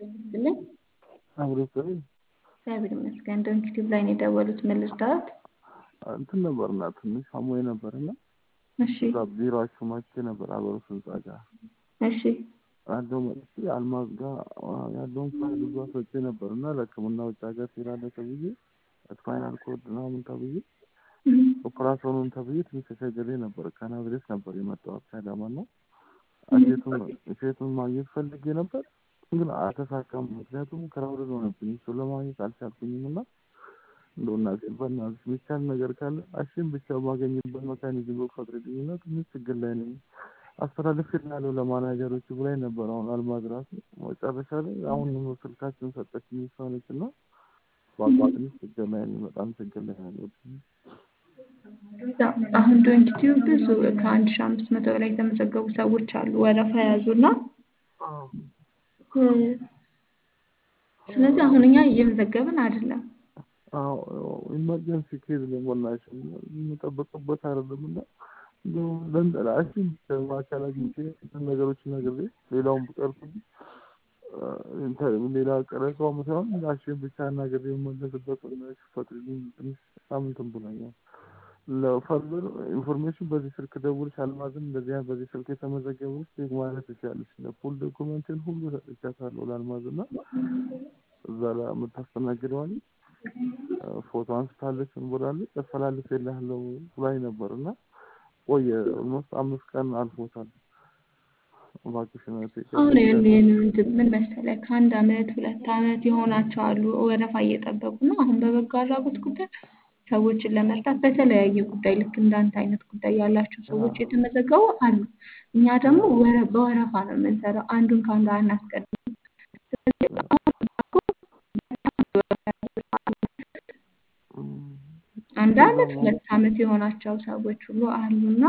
ይስጥልኝ። አብሮ ስል እግዚአብሔር ይመስገን። ዶንት ዩቲዩብ ላይ ነው የደወሉት። ምን ልርዳዎት? እንትን ነበርና ትንሽ አሞኝ ነበርና እሺ እዛ ቢሮአችሁ መጥቼ ነበር አበሩ ህንጻ ጋር እሺ ያለው መጥቼ አልማዝ ጋር ያለውን ፋይል ብዙ አስወጪ ነበር እና ለሕክምና ውጭ ሀገር ትሄዳለህ ተብዬ ስፓይናል ኮርድ ምናምን ተብዬ ኦፕራሲዮኑን ተብዬ ትንሽ ተቸግሬ ነበር። ከናዝሬት ነበር የመጣሁት ከአዳማ ነው። ሴቱን ሴቱን ማግኘት ፈልጌ ነበር ግን አልተሳካም። ምክንያቱም ክራውድድ ሆነብኝ። እሱ ለማግኘት አልቻልኩኝም እና እንደው እናቴ በእናትሽ የሚቻል ነገር ካለ አሽን ብቻ ማገኝበት መካኒዝም ፈቅድልኝ እና ትንሽ ችግር ላይ ነኝ አስተላልፍ ያለው ለማናጀሮቹ ብላኝ ነበር። አሁን አልማዝ ራሱ መጨረሻ ላይ አሁን ስልካችን ሰጠችኝ እሷ ነች እና በአቋ ትንሽ ችግር ላይ ነኝ። በጣም ችግር ላይ ነው። አሁን ዶንት ዩቲዩብ ብዙ ከአንድ ሺህ አምስት መቶ በላይ የተመዘገቡ ሰዎች አሉ ወረፋ የያዙና ስለዚህ አሁን እኛ እየመዘገብን አይደለም። ኢመርጀንሲ ኬዝ ነው በናትሽ የምጠብቅበት አይደለም እና ለንጠላሽን በአካል አግኝቼ ነገሮች ነግሬ ሌላውን ብቀርብኝ ሌላ ቀረጻው ሳይሆን አሽን ብቻ ናገሬ የመለስበት ፈቅድልኝ ትንሽ ሳምንትን ብሎኛል። ለፈርዘር ኢንፎርሜሽን በዚህ ስልክ ደውልሽ አልማዝም እንደዚህ አይነት በዚህ ስልክ የተመዘገበች ቼክ ማለት ትችላለች። ፉል ዶኩመንትን ሁሉ ሰጥቻታለሁ ለአልማዝ እና እዛ ላይ የምታስተናግደዋል ፎቶ አንስታለች እንቦላለች ያስተላልፍ የለህለው ብላኝ ነበር እና ቆየ ኦልሞስት አምስት ቀን አልፎታል። እባክሽን አሁን ምን መሰለህ ከአንድ አመት ሁለት አመት የሆናቸው አሉ ወረፋ እየጠበቁ ነው። አሁን በበጎ አድራጎት ጉዳይ ሰዎችን ለመርዳት በተለያየ ጉዳይ ልክ እንዳንተ አይነት ጉዳይ ያላቸው ሰዎች የተመዘገቡ አሉ። እኛ ደግሞ በወረፋ ነው የምንሰራው። አንዱን ከአንዱ አናስቀድም። አንድ አመት ሁለት አመት የሆናቸው ሰዎች ሁሉ አሉና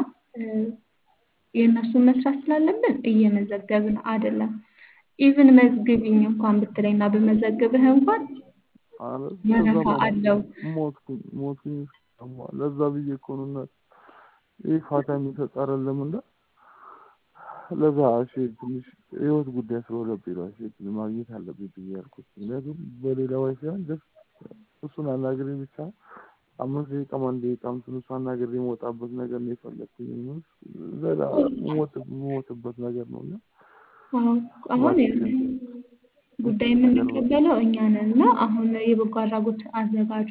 የእነሱን መስራት ስላለብን እየመዘገብን አይደለም። ኢቭን መዝግቢኝ እንኳን ብትለኝና ብመዘግብህ እንኳን ወረፋ አለው። ሞትኩኝ ሞትኩኝ ለዛ ብዬ እኮ ነው እናት ይህ ፋታ የሚሰጥ አይደለም እና ለዛ እሺ ትንሽ ህይወት ጉዳይ ስለሆነብኝ ነው እሺ ማግኘት አለብኝ ብዬ ያልኩት። ምክንያቱም በሌላ ወይ ሳይሆን ጀስት እሱን አናግሬ ብቻ አምስት ደቂቃ አንድ ደቂቃ እንትን እሱ አናግሬ የምወጣበት ነገር ነው የፈለግኩኝ። ዘላ የምሞትበት ነገር ነው እና አሁን ጉዳይ የምንቀበለው እኛ ነን እና አሁን የበጎ አድራጎት አዘጋጇ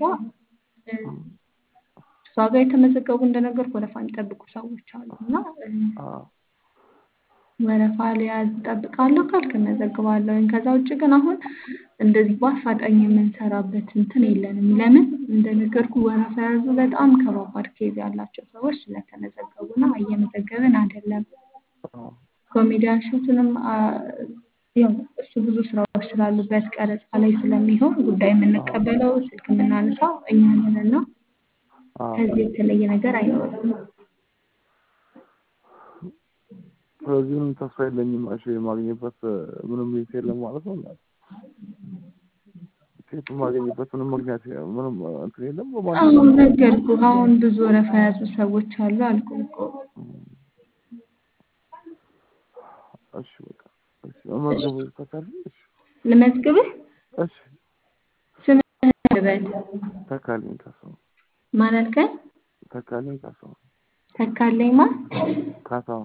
እሷ ጋር የተመዘገቡ እንደነገርኩ ወረፋ የሚጠብቁ ሰዎች አሉ እና ወረፋ ሊያዝ እጠብቃለሁ ካልክ እመዘግባለሁ። ከዛ ውጭ ግን አሁን እንደዚህ በአፋጣኝ የምንሰራበት እንትን የለንም። ለምን እንደነገርኩ ወረፋ የያዙ በጣም ከባባድ ኬዝ ያላቸው ሰዎች ስለተመዘገቡና እየመዘገብን አይደለም። ኮሜዲያን ሾትንም ያው እሱ ብዙ ስራዎች ስላሉበት ቀረጻ ላይ ስለሚሆን ጉዳይ የምንቀበለው ስልክ የምናነሳው እኛ ነን እና ከዚህ የተለየ ነገር አይኖርም። ስለዚህ ምንም ተስፋ የለኝም። እሺ የማግኘበት ምንም ቤት የለም ማለት ነው። ሴት የማገኝበት ምንም ምክንያት ምንም እንትን የለም። አሁን ነገርኩህ። አሁን ብዙ ወረፋ የያዙ ሰዎች አሉ አልኩህ እኮ። እሺ በቃ እሺ መመዝገብ ተካል እሺ ልመዝግብህ? እሺ ስምህን ልበል? ተካልኝ ካሳው ማን አልከኝ? ተካልኝ ካሳው ተካለኝ ማን? ካሳው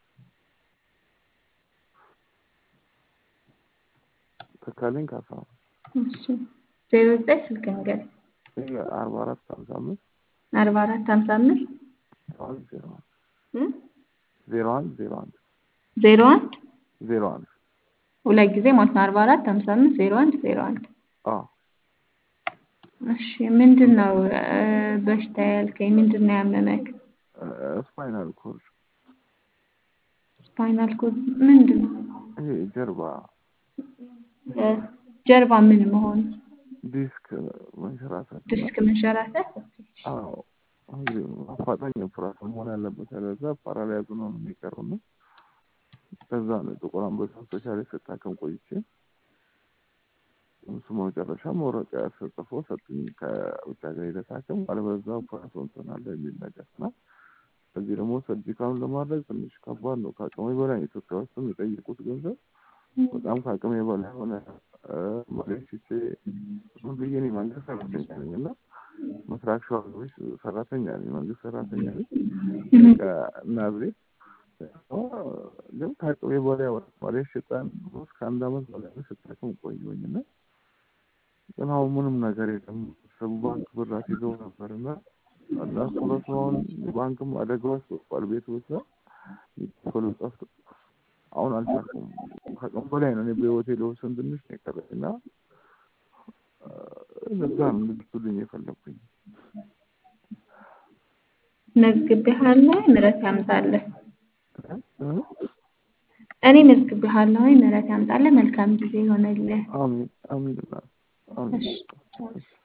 ተካልኝ ካሳው እሺ ዜሮ ዘጠኝ ስልክ ነገር አርባ አራት ሀምሳ አምስት አርባ አራት ሀምሳ አምስት ዜሮ አንድ ዜሮ አንድ ዜሮ አንድ ዜሮ አንድ ዜሮ አንድ ሁለት ጊዜ ማለት ነው። አርባ አራት ሀምሳ አምስት ዜሮ አንድ ዜሮ አንድ አዎ እሺ ምንድን ነው በሽታ ያልከኝ? ምንድን ነው ያመመክ? ስፓይናል ኮርድ ስፓይናል ኮርድ ምንድን ነው? ይሄ ጀርባ ጀርባ ምን መሆን? ዲስክ መንሸራተት ዲስክ መንሸራተት። አዎ እንግዲህ አፋጣኝ ኦፕራሽን መሆን ያለበት ያለዛ ፓራላይዝ ነው የሚቀረው ነው። ከዛ ነው ጥቁር አንበሳ ስፔሻሊስት ስታከም ቆይቼ እሱ መጨረሻ መውረቂያ ጽፎ ሰጡኝ። ከውጭ ሀገር ሄደህ ታከም አለበዛ ኦፕራሲዮን ትሆናለህ የሚል ነገር እና እዚህ ደግሞ ሰርጂካሉን ለማድረግ ትንሽ ከባድ ነው። ከአቅሜ በላይ ኢትዮጵያ ውስጥ የሚጠይቁት ገንዘብ በጣም ከአቅሜ በላይ ሆነ መሬት ሽጬ ዝም ብዬ እኔ መንግስት ሰራተኛ ነኝ እና ምስራቅ ሸዋ ገበሽ ሰራተኛ ነኝ፣ መንግስት ሰራተኛ ነኝ። ናዝሬት ግን ከአቅሜ በላይ ወጣ። መሬት ሽጠን እስከ አንድ አመት በላይ ስጠቅም ቆየሁኝ እና ግን አሁን ምንም ነገር የለም። ሰቡ ባንክ ብር አስይዘው ነበር እና እነሱ ራሱ አሁን ባንክም አደጋ ውስጥ ወድቋል። ቤት ውስጥ ቶሎ ጠፍቶ አሁን አልቻልኩም። ከአቅም በላይ ነው። እኔ በህይወቴ ለወሰን ትንሽ ነው የቀረኝ እና እዛ ነው እንድትሉኝ የፈለኩኝ። መዝግቤሃለሁ፣ ምሕረት ያምጣልህ። እኔ መዝግቤሃለሁ፣ ምሕረት ያምጣልህ። መልካም ጊዜ ይሆነልህ። አሚን አሚን አሚን። እሺ